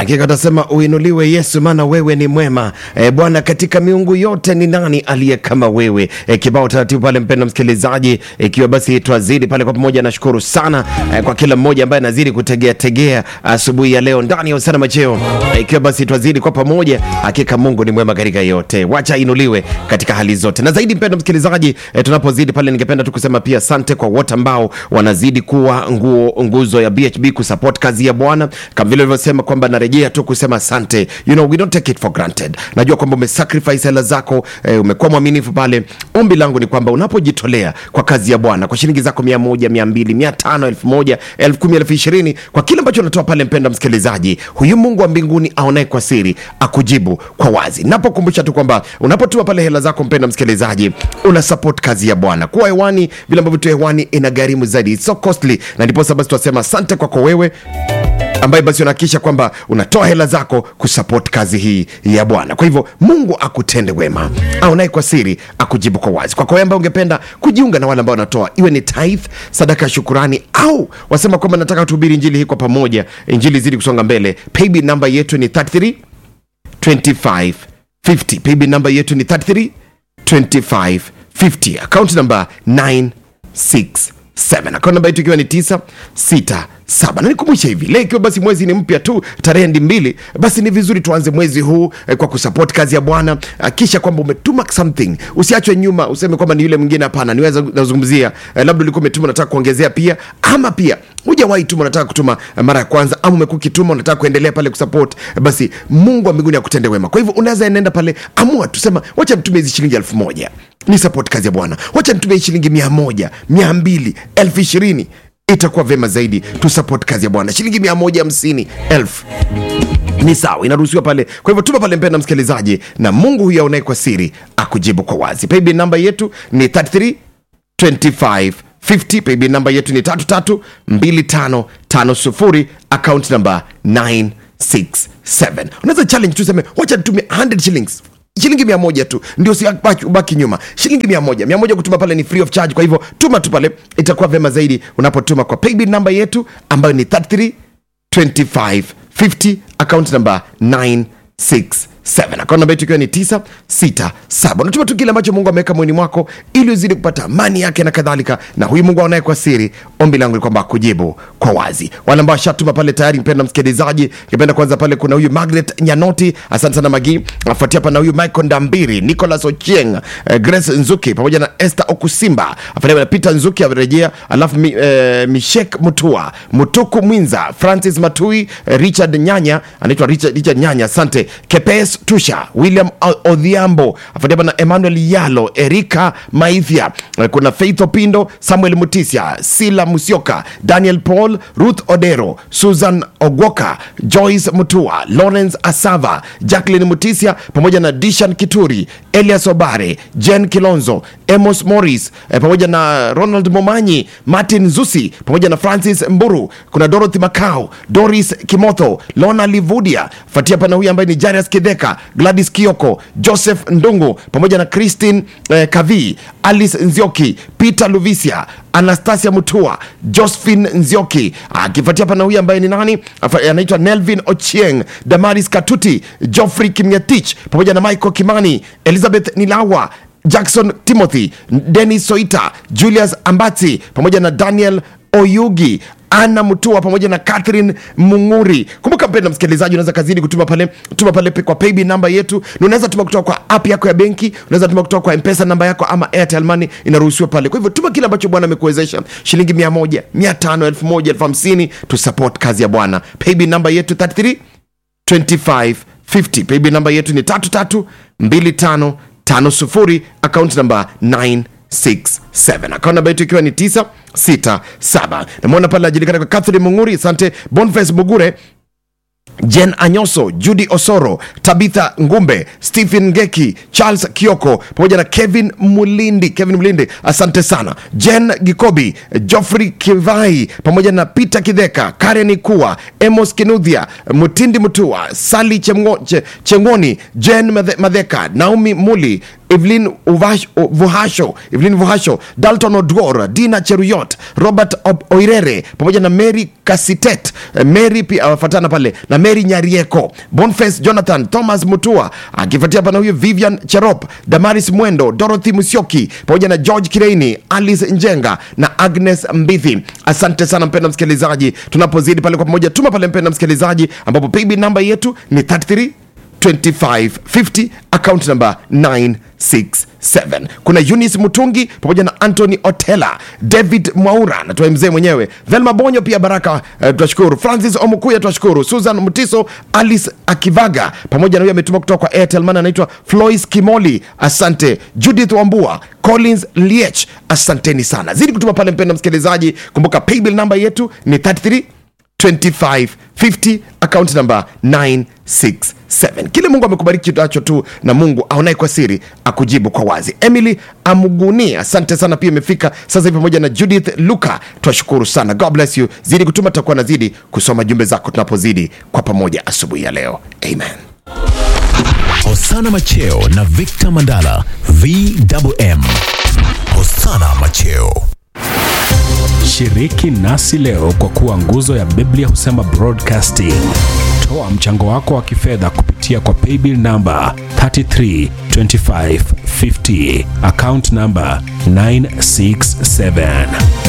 Hakika atasema uinuliwe Yesu, maana wewe ni mwema. E, Bwana, katika miungu yote ni nani aliye kama wewe? E, kibao taratibu pale, mpendo msikilizaji, ikiwa basi twazidi pale kwa pamoja. Nashukuru sana e, kwa kila mmoja ambaye anazidi kutegea tegea asubuhi ya leo ndani ya usana macheo, e, ikiwa basi twazidi kwa pamoja. Hakika Mungu ni mwema katika yote, wacha inuliwe katika hali zote na zaidi. Mpendo msikilizaji, e, tunapozidi pale, ningependa tu kusema pia asante kwa wote ambao wanazidi kuwa nguo nguzo ya BHB kusupport kazi ya Bwana kama vile ulivyosema kwamba narejea tu kusema asante. You know, we don't take it for granted. Najua kwamba umesacrifice hela zako eh, umekuwa mwaminifu pale. Ombi langu ni kwamba unapojitolea kwa kazi ya Bwana kwa shilingi zako mia moja, mia mbili, mia tano, elfu moja, elfu kumi, elfu ishirini kwa kile ambacho unatoa pale, mpenda msikilizaji, huyu Mungu wa mbinguni aonaye kwa siri akujibu kwa wazi. Napokumbusha tu kwamba unapotuma pale hela zako, mpenda msikilizaji, una support kazi ya Bwana. Kuwa hewani vile ambavyo tu hewani ina gharimu zaidi, it's so costly, na ndiposa basi tunasema asante kwako wewe ambaye basi unahakikisha kwamba unatoa hela zako kusupport kazi hii ya Bwana. Kwa hivyo Mungu akutende wema, aonaye kwa siri akujibu kwa wazi. Kwako wewe ambaye ungependa kujiunga na wale ambao wanatoa, iwe ni tithe, sadaka ya shukurani, au wasema kwamba nataka tuhubiri injili hii kwa pamoja, injili zidi kusonga mbele, paybill namba yetu ni 33 25 50. Paybill namba yetu ni 33 25 50. Account namba 967. Account namba yetu ikiwa ni 967. Na nikumbushe hivi leo, ikiwa basi mwezi ni mpya tu, tarehe ndi mbili, basi ni vizuri tuanze mwezi huu eh, kwa kusupport kazi ya Bwana. Kisha kwamba umetuma something, usiachwe nyuma, useme kwamba ni yule mwingine. Hapana, niweza nazungumzia eh, labda ulikuwa umetuma unataka kuongezea pia, ama pia hujawahi tuma unataka kutuma eh, mara ya kwanza, ama umekuwa ukituma unataka kuendelea pale kusupport eh, basi Mungu wa mbinguni akutende wema. Kwa hivyo unaweza enenda pale, amua tusema, wacha nitumie hizi shilingi elfu moja ni support kazi ya Bwana, wacha nitumie shilingi mia moja, mia mbili, elfu ishirini itakuwa vema zaidi tu support kazi ya Bwana. Shilingi mia moja hamsini elfu ni sawa, inaruhusiwa pale. Kwa hivyo tuma pale, mpenda msikilizaji, na Mungu huyo aonaye kwa siri akujibu kwa wazi. Paybill namba yetu ni 33 25 50. Paybill namba yetu ni 33 25 50, account namba 967. Unaweza challenge tu, seme wacha nitumie 100 shillings shilingi mia moja tu ndio ubaki nyuma shilingi mia moja mia moja kutuma pale ni free of charge kwa hivyo tuma tu pale itakuwa vyema zaidi unapotuma kwa paybill namba yetu ambayo ni 33 25 50 account namba 967 akaunti namba yetu ikiwa ni 967 unatuma tu kile ambacho mungu ameweka moyoni mwako ili uzidi kupata amani yake na kadhalika na huyu mungu aonaye kwa siri ombi langu ni kwamba akujibu kwa wazi wale ambao washatuma pale tayari mpenda msikilizaji kipenda kwanza pale kuna huyu magret nyanoti asante sana magi afuatia pana huyu michael ndambiri nicolas ochieng eh, grace nzuki pamoja na esther okusimba afuatia na peter nzuki amerejea alafu mi, eh, mishek mutua mutuku mwinza francis matui eh, richard nyanya anaitwa richard, richard nyanya asante kepes tusha william odhiambo afuatia na emmanuel yalo erika maithia eh, kuna faith opindo samuel mutisia sila musioka daniel paul ruth odero susan ogwoka joyce mutua lawrence asava jacklin mutisia pamoja na dishan kituri elias obare jen kilonzo emos morris eh, pamoja na ronald momanyi martin zusi pamoja na francis mburu kuna dorothy macau doris kimotho lona livudia fatia pana huyu ambaye ni jarius kidheka gladys kioko joseph ndungu pamoja na christine eh, kavi alice nzioki peter luvisia anastasia mutua josephine nzioki akifuatia pana huyu ambaye ni nani anaitwa nelvin ochieng damaris katuti joffrey kimngetich pamoja na michael kimani elizabeth nilawa jackson timothy denis soita julius ambati pamoja na daniel oyugi ana mtua pamoja na catherine munguri kumbuka mpenda msikilizaji unaweza kazidi kutuma pale tuma pale kwa paybill namba yetu na unaweza tuma kutoka kwa app yako ya benki unaweza tuma kutoka kwa mpesa namba yako ama airtel money inaruhusiwa pale kwa hivyo tuma kile ambacho bwana amekuwezesha shilingi mia moja mia tano elfu moja elfu hamsini tu support kazi ya bwana paybill namba yetu 33 25 50 paybill namba yetu ni 33 25 50 account namba 9 67 akaunti namba yetu ikiwa ni 967 namwona pale ajulikana kwa catherine munguri asante bonface bugure jen anyoso judy osoro tabitha ngumbe stephen ngeki charles kioko pamoja na kevin mulindi kevin mulindi asante sana jen gikobi joffrey kivai pamoja na peter kidheka karen kuwa emos kinudhia mutindi mutua sali Chemgo, che, chengoni jen madheka naomi muli Evelyn Uvash- U- Vuhasho, Evelyn Vuhasho, Dalton Odwor, Dina Cheruyot, Robert Ob- Oirere pamoja na Mary Kasitet, eh, Mary pia awafuatana pale na Mary Nyarieko, Boniface Jonathan, Thomas Mutua akifuatia pana huyo Vivian Cherop, Damaris Mwendo, Dorothy Musyoki pamoja na George Kireini, Alice Njenga na Agnes Mbithi. Asante sana mpenda msikilizaji, tunapozidi pale kwa pamoja, tuma pale mpenda msikilizaji, ambapo paybill namba yetu ni 33 2550 account number 967 kuna Eunice Mutungi pamoja na Anthony Otela David Mwaura natoe mzee mwenyewe Velma Bonyo pia Baraka uh, twashukuru Francis Omukuya twashukuru Susan Mutiso Alice Akivaga pamoja na huyo ametuma kutoka kwa Airtel man anaitwa Flois Kimoli asante Judith Wambua Collins Liech asanteni sana zidi kutuma pale mpenda msikilizaji kumbuka paybill namba yetu ni 33 2550 account number 967 kile mungu amekubariki nacho tu na mungu aonaye kwa siri akujibu kwa wazi emily amuguni asante sana pia imefika sasa hivi pamoja na judith luka twashukuru sana god bless you zidi kutuma tutakuwa nazidi kusoma jumbe zako tunapozidi kwa pamoja asubuhi ya leo amen Hosana Macheo na Victor Mandala VMM. Hosana Macheo. Shiriki nasi leo kwa kuwa nguzo ya Biblia husema broadcasting. Toa mchango wako wa kifedha kupitia kwa paybill namba 332550 account namba 967